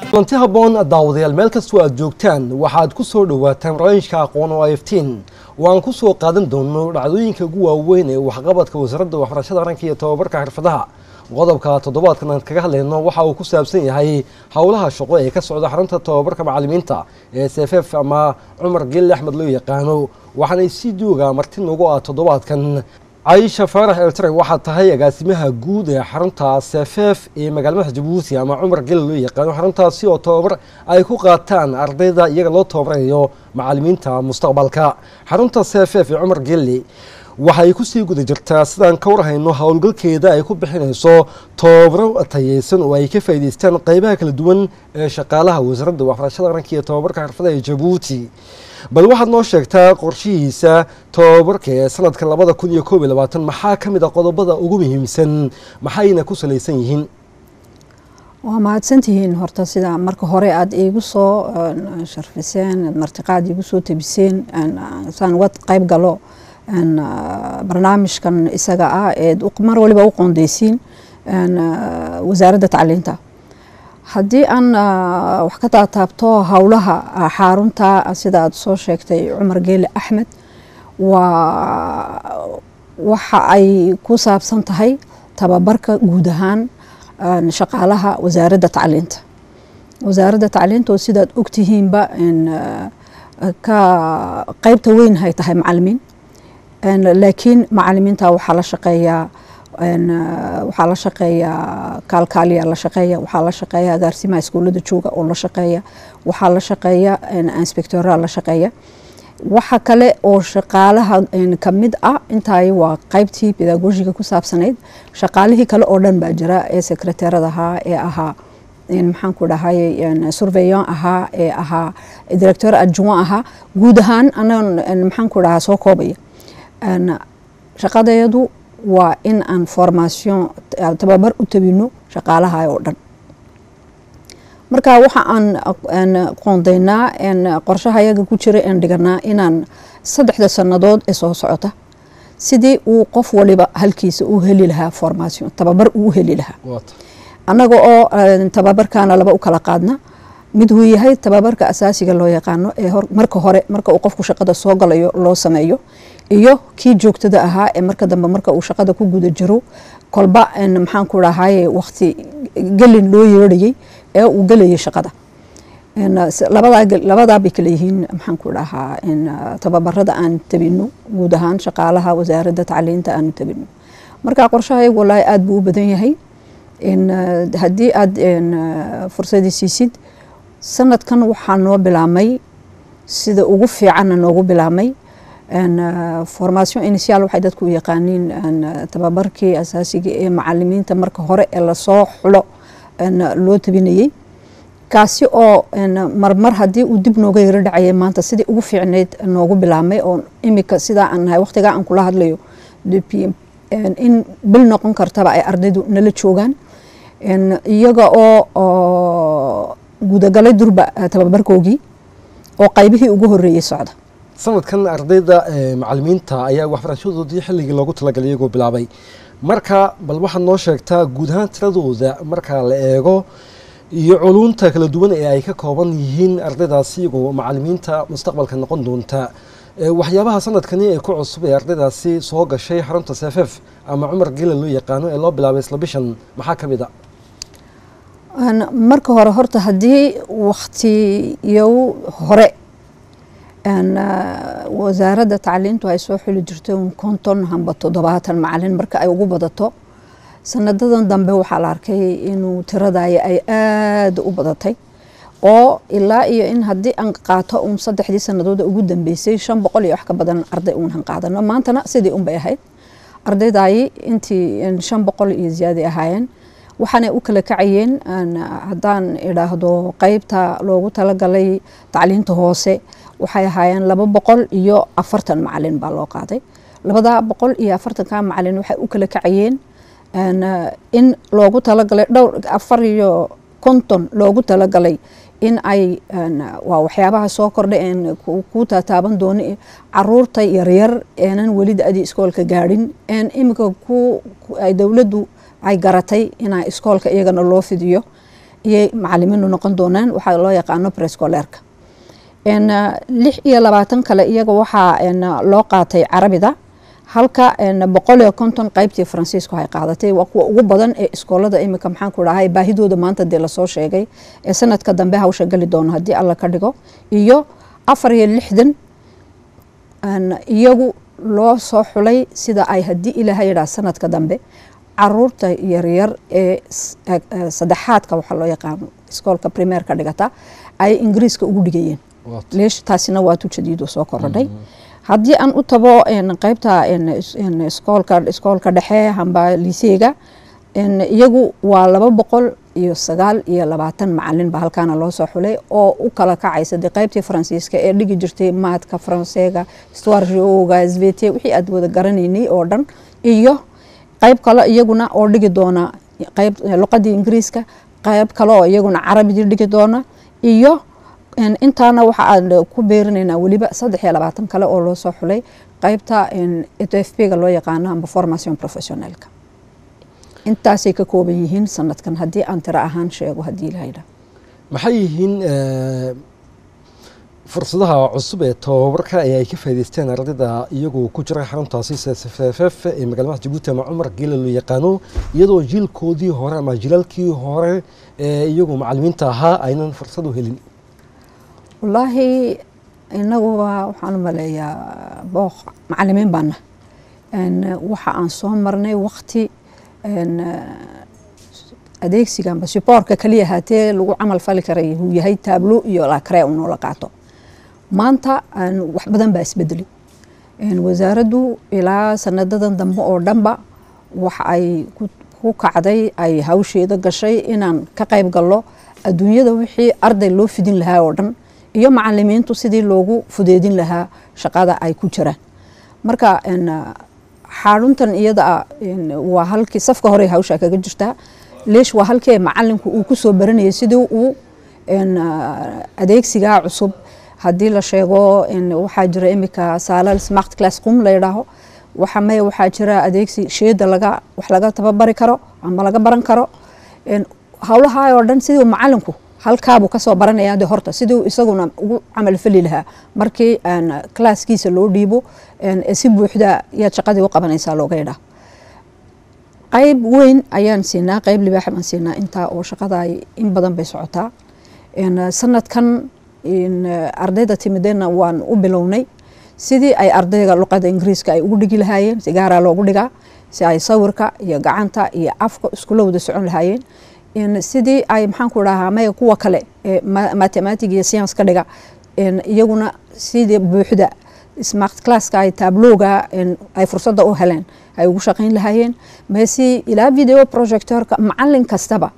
kulanti habboon daawadayaal meel kastoo aad joogtaan waxaad ku soo dhowaataan barnaamijka aqoon oo iftiin oo aan ku soo qaadan doono dhacdooyinka ugu waaweyn ee waxqabadka wasaaradda waxbarashada qaranka iyo tobabarka xirfadaha qodobka toddobaadkan aan kaga hadlayno waxa uu ku saabsan yahay howlaha shaqo ee ka socda xarunta tobabarka macalimiinta ee sff ama cumar gelle axmed loo yaqaano waxaanay si jooga marti noogu ah toddobaadkan caisha faarax eltare waxaa tahay agaasimaha guud ee xarunta sff ee magaalmadaxa jabuuti ama cumar gelle loo yaqaano xaruntaasi oo tobabar ay ku qaataan ardayda iyaga loo tababarayo macalimiinta mustaqbalka xarunta sff ee cumar gelle waxay kusii guda jirtaa sidaan ka warhayno howlgalkeeda ay ku bixinayso tobabaro tayeysan oo ay ka faa'iideystaan qeybaha kala duwan ee shaqaalaha wasaaradda waxbarashada qaranka iyo tobabarka xirfadaha ee jabuuti bal waxaad noo sheegtaa qorshihiisa tobabarka ee sanadka labada kun iyo koob iyo labaatan maxaa ka mid a qodobada ugu muhiimsan maxayna ku salaysan yihiin waa mahadsantihiin horta sida marka hore aada iigu soo sharfiseen martiqaad iigu soo tebiseen saan uga qayb galo barnaamijkan isaga ah eed mar waliba u qoondeysiin wasaaradda tacliinta haddii aan wax ka taataabto howlaha xarunta sida aad soo sheegtay cumar geele axmed waa waxa ay ku saabsan tahay tababarka guud ahaan shaqaalaha wasaaradda tacliinta wasaaradda tacliinta oo sidaad ogtihiinba ka qeybta weyn hay tahay macalimiin laakiin macalimiinta waxaa la shaqeeyaa waxaa la shaqeeyaa kaalkaaliya la shaqeeya waxaa la shaqeeya agaarsimaha iskuullada jooga oo la shaqeeya waxaa la shaqeeya inspectora la shaqeeya waxa kale oo shaqaalaha kamid ah intaay waa qeybtii pedagogiga ku saabsanayd shaqaalihii kale oo dhan baa jira ee secretarada ahaa ee ahaa maxaan ku dhahay surveyon ahaa ee ahaa director adjuwan ahaa guud ahaan anan maxaan ku dhahaa soo koobaya shaqadeedu waa in aan formation tababar u tabino shaqaalaha oo dhan marka waxa aan qoondeynaa qorshaha yaga ku jira aan dhiganaa inaan saddexda sannadood ee soo socota sidii uu qof waliba halkiisa u heli lahaa formation tababar uu heli lahaa annaga oo tababarkaana laba u kala qaadna mid uu yahay tababarka asaasiga loo yaqaano ee marka hore marka uu qofku shaqada soo galayo loo sameeyo iyo kii joogtada ahaa ee marka dambe marka uu shaqada ku guda jiro kolba maxaan ku dhahaye waqti gelin loo yeerhayay ee uu gelayay shaqada labadaa bay kala yihiin maxaan ku dhahaa tababarada aan tabino guud ahaan shaqaalaha wasaaradda tacliinta aanu tabino marka qorshahaygu walaahi aada buu u badan yahay haddii aada fursadii siisid sanadkan waxaa noo bilaamay sida ugu fiicanna noogu bilaamay formation initial waxay dadku u yaqaaniin tababarkii asaasiga ee macalimiinta marka hore ee lasoo xulo loo tabinayey kaasi oo marmar haddii uu dib nooga yaro dhacayay maanta sidii ugu fiicneyd noogu bilaamay oo imika sidaa aan nahay waqtigaa aan kula hadlayo in bil noqon kartaba ay ardaydu nala joogaan iyaga oo gudagalay durba tababarkoogii oo qaybihii ugu horeeyey socda sanadkan ardayda macalimiinta ayaa waxbarashadoodii xilligii loogu talagalay iyagoo bilaabay marka bal waxaad noo sheegtaa guud ahaan tiradooda marka la eego iyo culunta kala duwan ee ay ka kooban yihiin ardaydaasi iyagoo macalimiinta mustaqbalka noqon doonta waxyaabaha sanadkani ee ku cusub ee ardaydaasi soo gashay xarunta sff ama cumar gela loo yaqaano ee loo bilaabay isla bishan maxaa ka mid a marka hore horta haddii waktiyo hore wasaaradda tacliintu ay soo xuli jirtay un konton hamba toddobaatan macalin marka ay ugu badato sanadadan dambe waxaa la arkay inuu tiradaya ay aada u badatay oo ilaa iyo in haddii aan qaato un saddexdii sanadooda ugu dambeysay shan boqol iyo wax ka badan arday uunhan qaadano maantana sidii unbay ahayd ardaydayi intii shan boqol iyo ziyaaday ahaayeen waxaanay u kala kacayeen haddaan idhaahdo qeybta loogu talagalay tacliinta hoose waxay ahaayeen laba boqol iyo afartan macalin baa loo qaaday labada boqol iyo afartanka macalin waxay u kala kacayeen in loogu talagalay dhowr afar iyo konton loogu talagalay in ay waa waxyaabaha soo kordhay een ku taataaban doono caruurta yaryar eenan weli da-dii iskoolka gaadhin een imika ku ay dowladdu ay garatay inaa iskoolka iyagana loo fidiyo iyay macalimiinu noqon doonaan waxaa loo yaqaano brescoleerka lix iyo labaatan kale iyaga waxaa loo qaatay carabida halka boqol iyo konton qaybtii faransiisku ay qaadatay waa kuwa ugu badan ee iskoolada imika maxaan ku dhahay baahidooda maanta dee lasoo sheegay ee sanadka dambe hawsha geli doono haddii alla ka dhigo iyo afar iyo lixdan iyagu loo soo xulay sida ay haddii ilaaha yidhaah sanadka dambe caruurta yaryar ee saddexaadka waxaa loo yaqaano iskoolka primeerka dhigata ay ingiriiska ugu dhigayeen leesh taasina waa tu jadiido soo korodhay haddii aan u tabo qeybta iskoolka iskoolka dhexe hamba liseega iyagu waa laba boqol iyo sagaal iyo labaatan macalin ba halkaana loo soo xulay oo u kala kacaysa dee qeybtii faransiiska ee dhigi jirtay maadka faranseega stwarjoga svt wixii aad wada garanaynay oo dhan iyo qeyb kale iyaguna oo dhigi doona qeyb luqadii ingiriiska qeyb kale oo iyaguna carabidii dhigi doona iyo intaana waxa aan ku beerinaynaa weliba saddex iyo labaatan kale oo loo soo xulay qeybta f p ga loo yaqaano amba formation professionalka intaasay ka kooban yihiin sanadkan haddii aan tiro ahaan sheego haddii lahayda maxay yihiin fursadaha cusub ee tobabarka ee ay ka faa'idaysteen ardayda iyagoo ku jira xaruntaasi ssff ee magaalada jabuuti ama cumar geela loo yaqaano iyadoo jiilkoodii hore ama jilalkii hore ee iyagu macalimiinta ahaa aynan fursad u helin wallaahi inaguba waxaan u maleeyaa booq macalimiin baana waxa aan soo marnay wakti adeegsiga amba suboorka kaliya haatee lagu camal fali karay uu yahay taablo iyo lakre unoola qaato maanta wax badan baa isbedelay wasaaraddu ilaa sanadadan dambe oo dhanba waxa ay ku kacday ay hawsheeda gashay inaan ka qayb gallo adduunyada wixii arday loo fidin lahaa oo dhan iyo macalimiintu sidii loogu fudeedin lahaa shaqada ay ku jiraan marka xaaruntan iyada waa halkii safka hore hawsha kaga jirtaa leesh waa halkii macalinku uu kusoo baranayay sidii uu adeegsigaa cusub haddii la sheego waxaa jira imika saalal smart class qum la yidhaaho waxa maya waxaa jira adeegsi sheeda laga wax laga tababari karo ama laga baran karo howlaha oo dhan sidii macalinku halkaabuu kasoo baranaya de horta sidii isaguna ugu camal fali lahaa markii classkiisa loo dhiibo si buuxda yaad shaqadii u qabanaysaa looga yidhaa qayb weyn ayaan siinaa qayb libaax baan siinaa intaa oo shaqada in badan bay socotaa sanadkan ardayda timideenna waan u bilownay sidii ay ardayga luqada ingiriiska ay ugu dhigi lahaayeen si gaaraa loogu dhigaa si ay sawirka iyo gacanta iyo afka iskula wada socon lahaayeen sidii ay maxaan ku dhahaa maya kuwa kale ee mathematic iyo science ka dhiga iyaguna sidii buuxda smart classka ay tablowga ay fursadda u heleen ay ugu shaqayn lahaayeen mase ilaa video projectorka macalin kastaba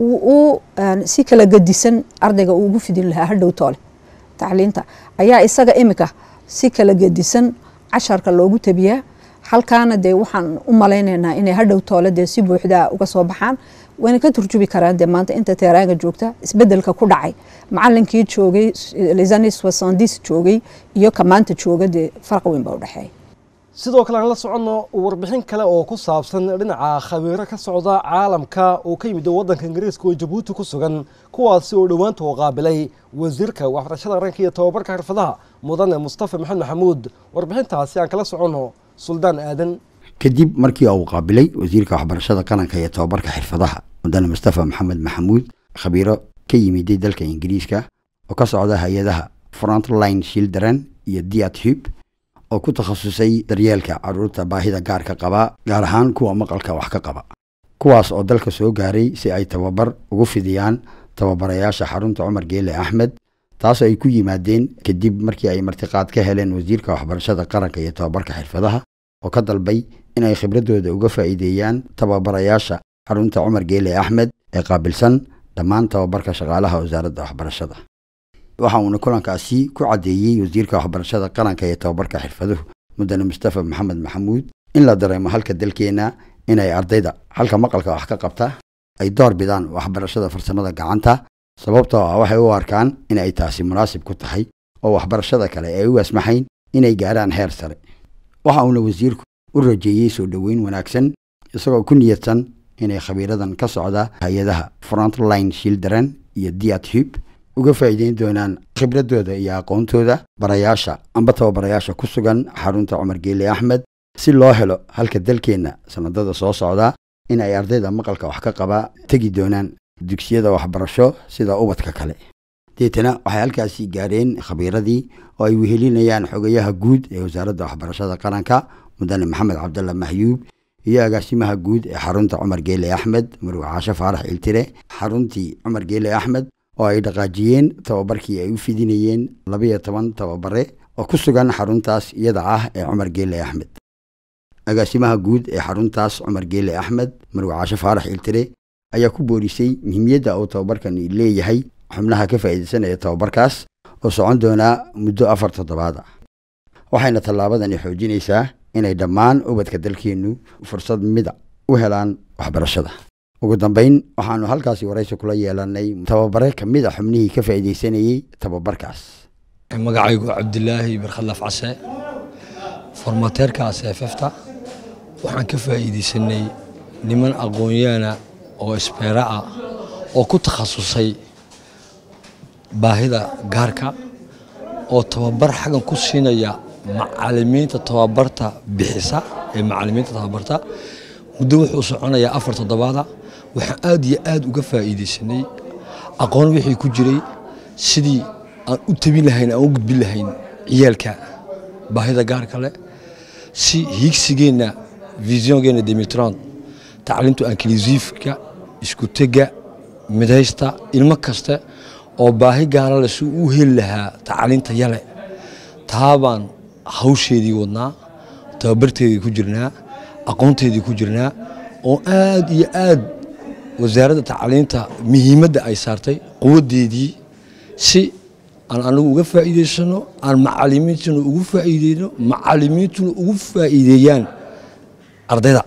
uu si kala gedisan ardayga uu ugu fidin lahaa hadhow toole tacliinta ayaa isaga imika si kala gedisan casharka loogu tabiyaa halkaana dee waxaan u malaynaynaa inay hadhow toole dee si buuxda uga soo baxaan wayna ka turjubi karaan dee maanta inta teeraanga joogta isbedelka ku dhacay macalinkii joogay lesanis wasandis joogay iyo ka maanta jooga dee farq weyn baa u dhexeeya sidoo kale aan la soconno warbixin kale oo ku saabsan dhinaca khabiiro ka socda caalamka oo ka yimid waddanka ingiriiska oo jabuuti ku sugan kuwaasi oo dhowaanta u qaabilay wasiirka waxbarashada ranka iyo tobabarka xirfadaha mudane mustafa maxamed maxamuud warbixintaasi aan kala soconno suldaan aadan kadib markii uu qaabilay wasiirka waxbarashada qaranka iyo tobabarka xirfadaha mudane mustafa maxamed maxamuud khabiiro ka yimiday dalka ingiriiska oo ka socda hay-adaha frontline children iyo diat hub oo ku takhasusay daryeelka caruurta baahida gaarka qaba gaar ahaan kuwa maqalka wax ka qaba kuwaas oo dalka soo gaaray si ay tababar ugu fidiyaan tababarayaasha xarunta cumar geele axmed taasoo ay ku yimaadeen kadib markii ay martiqaad ka heleen wasiirka waxbarashada qaranka iyo tobabarka xirfadaha oo ka dalbay in ay khibradooda uga faa'iideeyaan tababarayaasha xarunta cumar geele axmed ee qaabilsan dhammaan tababarka shaqaalaha wasaaradda waxbarashada waxa uuna kulankaasi ku caddeeyey wasiirka waxbarashada qaranka iyo tobabarka xirfaduhu mudane mustafa maxamed maxamuud in la dareemo halka dalkeenna inay ardayda halka maqalka wax ka qabta ay door bidaan waxbarashada farsamada gacanta sababtoo ah waxay u arkaan in ay taasi munaasib ku tahay oo waxbarashada kale ay u asmaxayn inay gaarhaan heer sare waxa uuna wasiirku u rajeeyey soo dhoweyn wanaagsan isagoo ku niyadsan inay khabiiradan ka socda hay-adaha frontline children iyo diat hub uga faa'iideyn doonaan khibradooda iyo aqoontooda barayaasha amba tababarayaasha ku sugan xarunta cumar geele axmed si loo helo halka dalkeenna sanadada soo socda in ay ardayda maqalka wax ka qaba tegi doonaan dugsiyada waxbarasho sida ubadka kale deetana waxay halkaasi gaareen khabiiradii oo ay wehelinayaan xogayaha guud ee wasaaradda waxbarashada qaranka mudane maxamed cabdalla mahyuub iyo agaasimaha guud ee xarunta cumar geele axmed marwe caashe faarax iltire xaruntii cumar geele axmed oo ay dhaqaajiyeen tababarkii ay u fidinayeen labayo toban tababare oo ku sugan xaruntaas iyada ah ee cumar geele axmed agaasimaha guud ee xaruntaas cumar geele axmed marwe caashe faarax iltire ayaa ku boorisay muhiimiyadda uu tababarkani leeyahay xubnaha ka faa'iidaysanaya tababarkaas oo socon doonaa muddo afar toddobaad ah waxayna tallaabadani xoojinaysaa inay dhammaan ubadka dalkeennu fursad mida u helaan waxbarashada ugu dambayn waxaanu halkaasi waraysi kula yeelanay tababare ka mid a xubnihii ka faa'iidaysanayey tababarkaas magacaygu cabdilaahi barkhalaaf case formateerka seefefta waxaan ka faa'iidaysanay niman aqoonyaana oo isbeera ah oo ku takhasusay baahida gaarka oo tababar xaggan ku siinaya macalimiinta tababarta bixisa ee macalimiinta tababarta muddo wuxuu soconayaa afar toddobaada waxaan aad iyo aad uga faa'iidaysanay aqoon wixii ku jiray sidii aan u tabin lahayn aan u gudbin lahayn ciyaalka baahida gaarka leh si hiigsigeenna visiongeena demitron tacliimtu ankilisiifka isku tega midaysta ilmo kaste oo baahi gaara leh si u heli lahaa tacliinta yale taabaan hawsheedii wadnaa tababarteedii ku jirnaa aqoonteedii ku jirnaa oo aad iyo aad wasaaradda tacliinta muhiimadda ay saartay quwaddeedii si aan anagu uga faa'iidaysano aan macalimiintuna ugu faa'iideyno macalimiintuna ugu faa'iideeyaan ardayda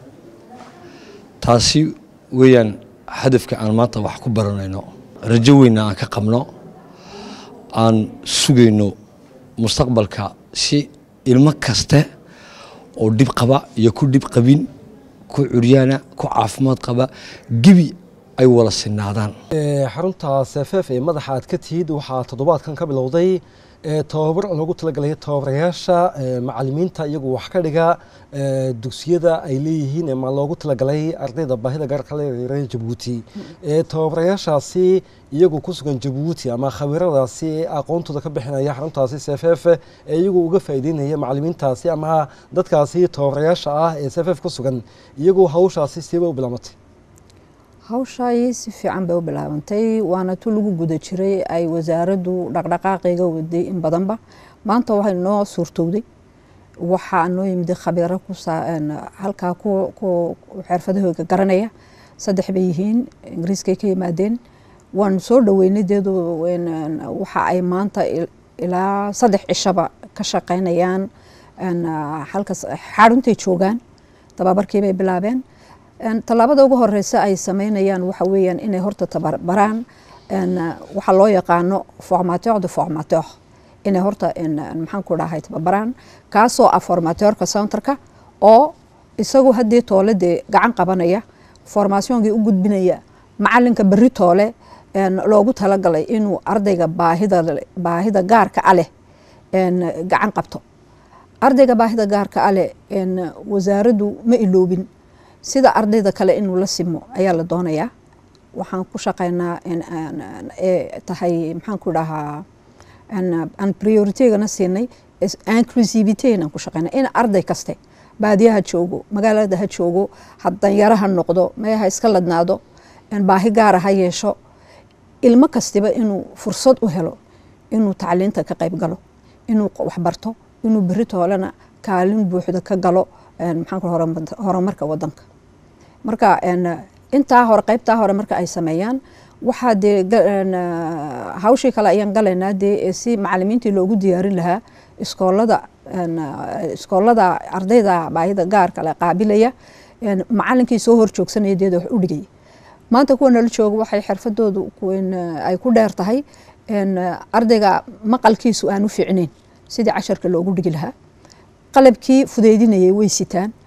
taasi weeyaan hadafka aan maanta wax ku baranayno rajo weynna aan ka qabno aan sugayno mustaqbalka si ilmo kaste oo dhib qaba iyo ku dhib qabin ku curyaana ku caafimaad qaba gebi ay wala sinaadaan xarunta seefeef ee madaxa aad ka tihid waxaa toddobaadkan ka bilowday tababar loogu talagalay tababarayaasha macalimiinta iyagu wax ka dhiga dugsiyada ay leeyihiin ma loogu talagalay ardayda baahida gaarka reer jabuuti tababarayaashaasi iyagu ku sugan jabuuti ama khabiiradaasi aqoontooda ka bixinaya xaruntaasi seefeef ee iyagu uga faa'iideynaya macalimiintaasi ama dadkaasi tababarayaasha ah ee seefeef ku sugan iyagu hawshaasi sieba u bilaamatay hawshaay si fiican bay u bilaabantay waana tu lagu guda jiray ay wasaaraddu dhaqdhaqaaqayga waday in badanba maanta waxay noo suurtowday waxaa noo yimid khabiiro halkaa xirfadahooga garanaya saddex bay yihiin ingiriiskay ka yimaadeen waan soo dhaweynay deedu waxa ay maanta ilaa saddex cishaba ka shaqaynayaan halkaas xaruntay joogaan tababarkiibay bilaabeen tallaabada ugu horeysa ay sameynayaan waxa weeyaan inay horta tababaraan waxaa loo yaqaano formateur de formateur inay horta maxaan ku dhahay tababaraan kaasoo ah formateurka centerka oo isagu haddii toole dee gacan qabanaya formationkii u gudbinaya macalinka berri toole loogu talagalay inuu ardayga baahida baahida gaarka a leh gacan qabto ardayga baahida gaarka a leh wasaaraddu ma iloobin sida ardayda kale inuu la simo ayaa la doonayaa waxaan ku shaqeynaa ee tahay maxaan ku dhahaa aan prioritegana siinay inclusivityn aan ku shaqeynaa in arday kaste baadiya ha joogo magaalada ha joogo danyaro ha noqdo mee ha iska ladnaado baahi gaara ha yeesho ilmo kastiba inuu fursad u helo inuu tacliinta ka qayb galo inuu waxbarto inuu beri toolena kaalin buuxda ka galo maxaan horumarka wadanka marka intaa hore qaybtaa hore marka ay sameeyaan waxaa dee hawshii kale ayaan galaynaa dee si macalimiintii loogu diyaarin lahaa iskoolada iskoolada ardayda baahida gaarka le qaabilaya macalinkii soo hor joogsanaya deeda wax u dhigaya maanta kuwa nala jooga waxay xirfadoodu ay ku dheer tahay ardayga maqalkiisu aan u fiicnayn sidii casharka loogu dhigi lahaa qalabkii fudeydinayay way sitaan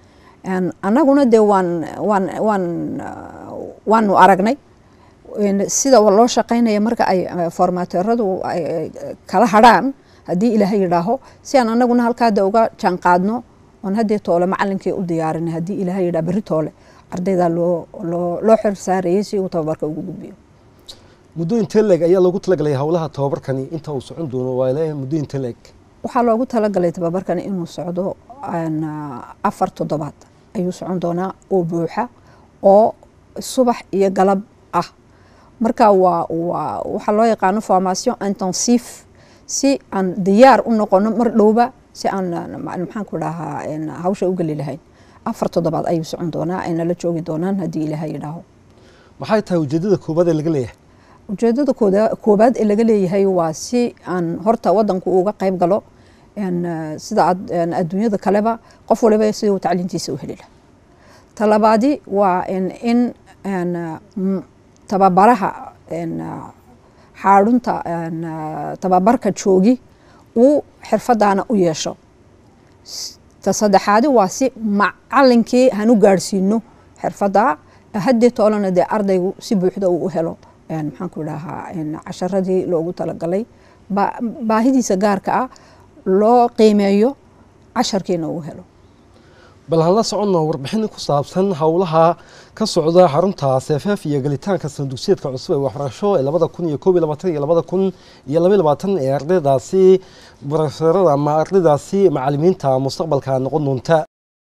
annaguna dee waan waan waan waanu aragnay sida loo shaqaynaya marka ay formateeradu ay kala hadrhaan haddii ilaahay yidhaaho si aan anaguna halkaa de uga jaan qaadno oon haddee toole macalinkii u diyaarinay haddii ilaahay yidhaha berri toole ardaydaa loo loo loo xil saarayay si uu tababarka ugu gudbiyo muddo intee leeg ayaa loogu talagalay howlaha tababarkani inta uu socon doono waa ilaa muddo intee leeg waxaa loogu talagalay tababarkani inuu socdo afar toddobaad ayuu socon doonaa oo buuxa oo subax iyo galab ah marka waa waa waxaa loo yaqaano formation intensive si aan diyaar u noqono mar dhowba si aan maxaan ku dhahaa hawsha u geli lahayn afar toddobaad ayuu socon doonaa ayna la joogi doonaan haddii ilaahay yidhaaho maxay tahay ujeedada koobaad ee laga leeyahay ujeedada koobaad ee laga leeyahay waa si aan horta wadanku uga qayb galo sida adduunyada kaleba qof waliba sida uu tacliintiisa u heli laha talabaadi waa in tababaraha xaadhunta tababarka joogi uu xirfadaana u yeesho ta saddexaadi waa si macalinkii hanu gaadhsiino xirfada haddii toolana dee ardaygu si buuxda uu u helo maxaan ku dhahaa casharadii loogu talagalay baahidiisa gaarka ah loo qiimeeyo casharkiina uu helo bal haan la soconno warbixin ku saabsan howlaha ka socda xarunta seefeef iyo gelitaanka sandugsiyadka cusub ee waxbarasho ee labada kun iyo koob iyo labaatan iyo labada kun iyo labaiy labaatan ee ardaydaasi barofeerada ama ardaydaasi macalimiinta mustaqbalka noqon doonta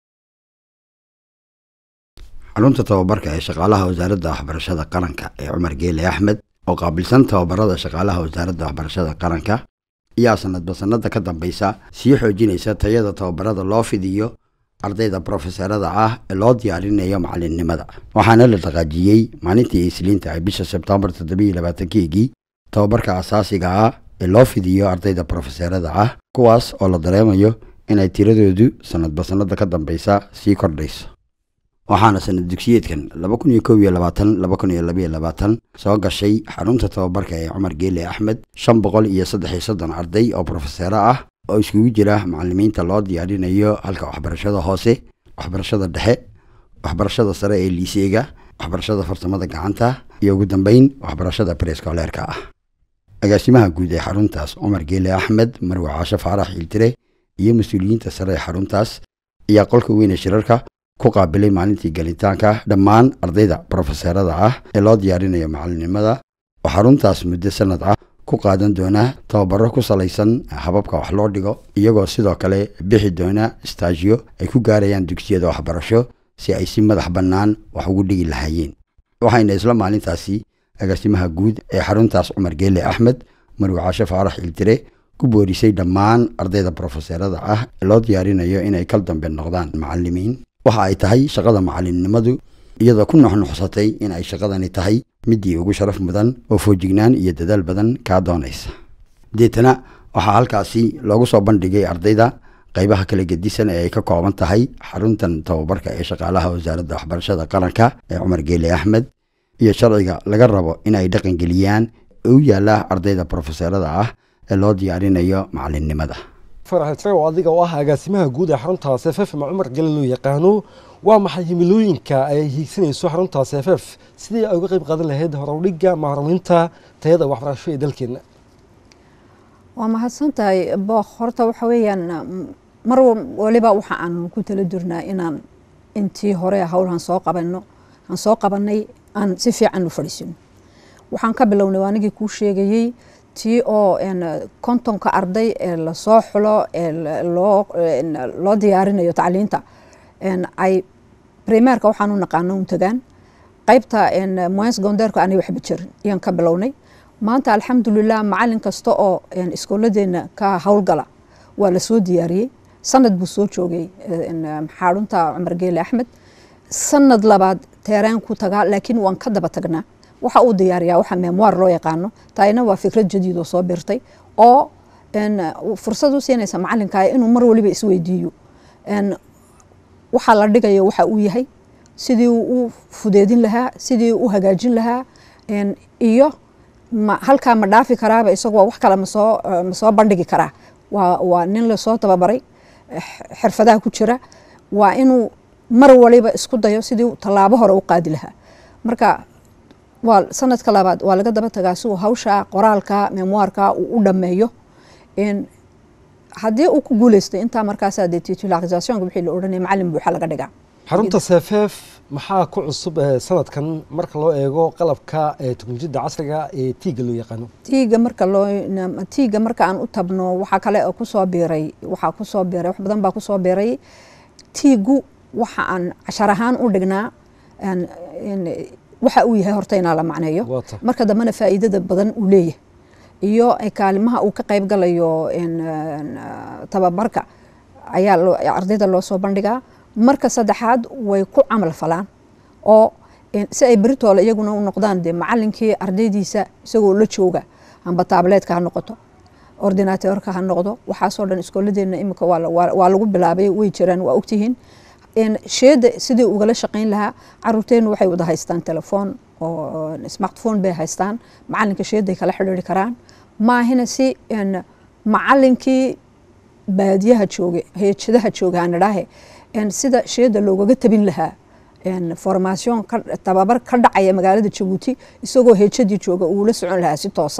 xarunta tababarka ee shaqaalaha wasaaradda waxbarashada qaranka ee cumar geele axmed oo qaabilsan tababarada shaqaalaha wasaaradda waxbarashada qaranka ayaa sanadba sanada ka dambeysa sii xoojinaysa tayada tababarada loo fidiyo ardayda brofeserada ah ee loo diyaarinayo macalinnimada waxaana la dhaqaajiyey maalintii isliinta ay bisha sebtembar toddobiiyo labaatankeygii tababarka asaasiga ah ee loo fidiyo ardayda brofeserada ah kuwaas oo la dareemayo inay tiradoodu sanadba sanada ka dambeysa sii kordhayso waxaana sanad dugsiyeedkan laba kun iyo koob iyo labaatan laba kun iyo labaiyo labaatan soo gashay xarunta tababarka ee cumar geele axmed shan boqol iyo saddex iyo soddon arday oo brofesero ah oo iskugu jira macalimiinta loo diyaarinayo halka waxbarashada hoose waxbarashada dhexe waxbarashada sare ee liiseega waxbarashada farsamada gacanta iyo ugu dambeyn waxbarashada breskoleerka ah agaasimaha guud ee xaruntaas cumar geele axmed marwe caasho faarax iltire iyo mas-uuliyiinta sare ee xaruntaas ayaa qolka weyne shirarka ku qaabilay maalintii galitaanka dhammaan ardayda brofeserada ah ee loo diyaarinayo macalinimada oo xaruntaas muddo sanad ah ku qaadan doona tababaro ku salaysan hababka wax loo dhigo iyagoo sidoo kale bixi doona staajiyo ay ku gaarayaan dugsiyada waxbarasho si ay si madax bannaan wax ugu dhigi lahaayeen waxayna isla maalintaasi agaasimaha guud ee xaruntaas cumar geele axmed marwe caashe faarax iltire ku boorisay dhammaan ardayda brofeserada ah ee loo diyaarinayo inay kal dambe noqdaan macalimiin waxa ay tahay shaqada macalinimadu iyadoo ku nuxnuxsatay in ay shaqadani tahay midii ugu sharaf mudan oo foojignaan iyo dadaal badan kaa doonaysa deetana waxaa halkaasi loogu soo bandhigay ardayda qaybaha kala gedisan ee ay ka kooban tahay xaruntan tababarka ee shaqaalaha wasaaradda waxbarashada qaranka ee cumar geele axmed iyo sharciga laga rabo in ay dhaqangeliyaan ee u yaala ardayda brofeserada ah ee loo diyaarinayo macalinimada farax tiro adiga oo ah agaasimaha guud ee xarunta seefeef ama cumar gele loo yaqaano waa maxay himilooyinka ay hiigsanayso xarunta seefeef sidii ay uga qayb qaadan lahayd horowdhiga maaraminta tayada waxbarasho ee dalkeena waa mahadsan tahay book horta waxa weeyaan mar waliba waxa aan ku tala jirnaa inaan intii hore howlhan soo qabano aan soo qabanay aan si fiican u fadhiisino waxaan ka bilownay anigii kuu sheegayey tii oo kontonka arday ee lasoo xulo ee loo diyaarinayo tacliinta ay primeerka waxaan u naqaano un tagaan qaybta moens gondeerka aanay waxba jirin ayaan ka bilownay maanta alxamdulilah macalin kasta oo iskooladeena ka howlgala waa lasoo diyaariyey sanad buu soo joogay xaarunta cumar geele axmed sanad labaad teeraan ku tagaa laakiin waan ka daba tagnaa waxa uu diyaariyaa waxa memoir loo yaqaano taayna waa fikrad jadiid oo soo birtay oo fursad u siinaysa macalinka inuu mar waliba isweydiiyo waxaa la dhigayo waxa uu yahay sidii u fudeedin lahaa sidii u hagaajin lahaa iyo halkaa ma dhaafi karaaba isagoo wax kale masoo masoo bandhigi karaa waa waa nin lasoo tababaray xirfadaha ku jira waa inuu mar waliba isku dayo sidii tallaabo hore u qaadi lahaa marka waa sanadka labaad waa laga daba tagaa si uu hawsha qoraalka memoirka uu u dhameeyo haddii uu ku guuleystay intaa markaasaa dee titularisationka wixii la odhanaya macalin buuxa laga dhigaa xarunta seefeef maxaa ku cusub sanadkan marka loo eego qalabka teknolojiyadda casriga ee tiiga loo yaqaano tiiga marka loo tiiga marka aan u tabno waxaa kale oo kusoo biiray waxaa kusoo biiray wax badan baa kusoo biiray tiigu waxa aan cashar ahaan u dhignaa waxa uu yahay horta inaa la macneeyo marka dambena faa'iidada badan uu leeyahay iyo kaalimaha uu ka qayb galayo tababarka ayaa ardayda loo soo bandhigaa marka saddexaad way ku camal falaan oo si ay beritoole iyaguna u noqdaan dee macalinkii ardaydiisa isagoo la jooga amba taableetka ha noqoto ordinateorka ha noqdo waxaasoo dhan iskooladeena imika waa lagu bilaabay way jiraan waa ogtihiin sheeda sidii ugala shaqayn lahaa caruurteenu waxay wada haystaan telefoon oo smartphone bay haystaan macalinka sheeday kala xidhiiri karaan maahina si macalinkii baadiyaha jooga heejadaha jooga aan idhaahe sida sheeda loogaga tabin lahaa formaation tababar ka dhacaya magaalada jabuuti isagoo heejadii jooga uu la socon lahaa si toosa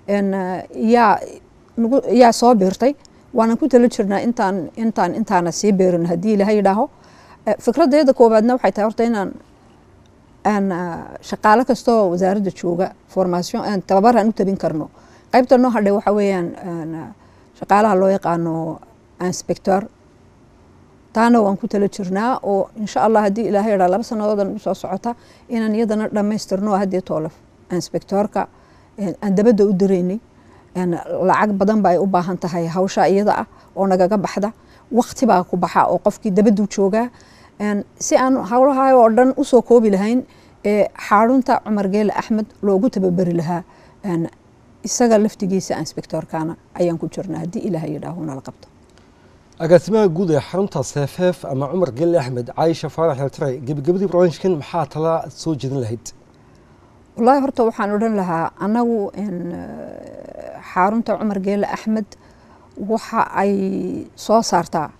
yaa yaa soo biirtay waanan ku tala jirnaa intaan intaan intaana sii beerin haddii ilaha yidhaaho fikraddeeda koowaadna waxay tahay horta inaan aan shaqaalo kastoo wasaaradda jooga formation tababar aan u tabin karno qaybta noo hadhay waxa weeyaan shaqaalaha loo yaqaano inspector taana waan ku tala jirnaa oo insha allah haddii ilahay yidhaa laba sanadoodan u soo socota inaan iyadana dhammaystirno haddii toolef inspectoorka aan dabadda u diraynay lacag badan ba ay u baahan tahay hawsha iyada ah oo nagaga baxda wakti baa ku baxa oo qofkii dabaddu joogaa si aan howlaha oo dhan usoo koobi lahayn xaarunta cumar geele axmed loogu tababeri lahaa isaga laftigiisa inspectoorkana ayaan ku jirnaa haddii ilaahay yidhaaho nala qabto agaasimaha guud ee xarunta seefeef ama cumar geele axmed caayisha faarax eltare gebagabadii barnaamijkan maxaa tala soo jeedin lahayd wallaahi horta waxaan odhan lahaa annagu xarunta cumar geele axmed waxa ay soo saartaa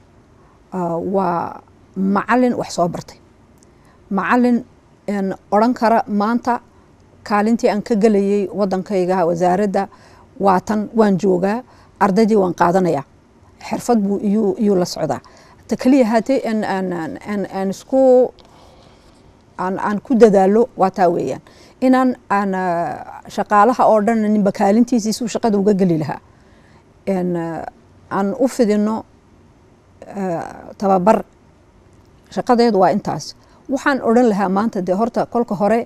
waa macalin wax soo bartay macalin odran kara maanta kaalintii aan ka gelayay wadankayga wasaaradda waatan waan joogaa ardaydii waan qaadanayaa xirfad buu iyuu la socdaa ta keliya haatee aan isku aan ku dadaalo waa taa weeyaan inaan aan shaqaalaha oo dhan ninba kaalintiisiisuu shaqada uga geli lahaa aan u fidino tababar shaqadeedu waa intaas waxaan odhan lahaa maanta dee horta kolka hore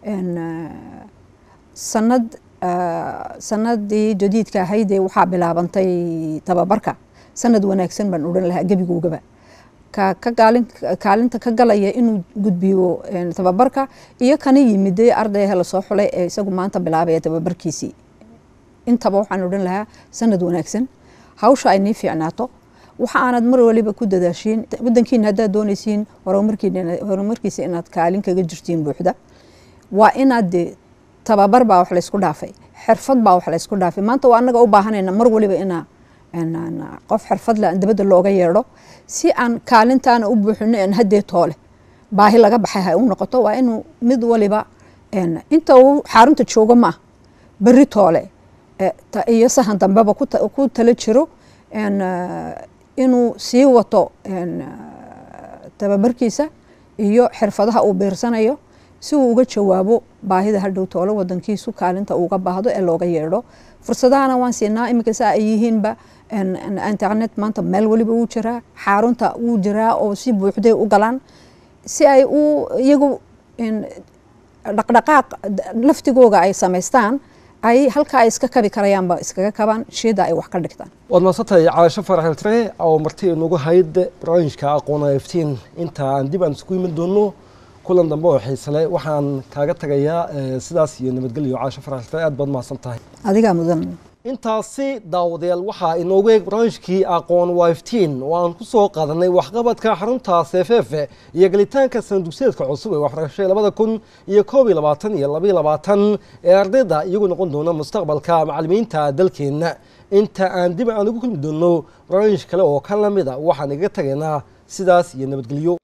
sanad sanadii jadiidka ahaydee waxaa bilaabantay tababarka sanad wanaagsan baan odhan lahaa gebigoogaba kaalinta ka galaya inuu gudbiyo tababarka iyo kana yimide ardayha lasoo xulay ee isagu maanta bilaabaya tababarkiisii intaba waxaan odhan lahaa sanad wanaagsan hawsha ay nii fiicnaato waxa aanad mar waliba ku dadaashiin wadankiina haddaad doonaysiin horumarkiisa inaad kaalin kaga jirtiin buuxda waa inaad de tababar baa wax laysku dhaafay xirfad baa wax laysku dhaafay maanta waa anaga u baahanayna mar waliba inaa qof xirfadle aan dabadda looga yeedho si aan kaalintaana u buuxino aan haddee toole baahi laga baxay ha u noqoto waa inuu mid waliba inta uu xarunta joogo ma ah berri toole iyo sahan dambeba ku tala jiro inuu sii wato tababarkiisa iyo xirfadaha uu biirsanayo si uu uga jawaabo baahida hadhow toole wadankiisu kaalinta uga baahdo ee looga yeedho fursadahana waan siinaa iminka saa ay yihiinba internet maanta meel waliba wuu jiraa xarunta wuu jiraa oo si buuxday u galaan si ay u iyagu dhaqdhaqaaq laftigooga ay samaystaan ay halkaa ay iska kabi karayaanba iskaga kabaan sheeda ay wax ka dhigtaan waad mahadsantahay caasho farax eltare oo marti inagu hayd barnaamijka aqoona iftiin inta aan dib aan isku iman doono kulan dambe oo xiisale waxaan kaaga tagayaa sidaas iyo nabadgelyo caasho farax eltare aad baad mahadsan tahay adigaa mudan intaasi daawadayaal waxaa inoogu eeg barnaamijkii aqoon wiftiin oo aan ku soo qaadanay waxqabadka xarunta seefeefe iyo gelitaanka sanadugsiyeedka cusub ee waxbarashada labada kun iyo koob iyo labaatan iyo labaiyo labaatan ee ardayda iyagu noqon doona mustaqbalka macalimiinta dalkeenna inta aan dib aan ugu kulmi doono barnaamij kale oo ka lamid a waxaan igaga tagaynaa sidaas iyo nabadgelyo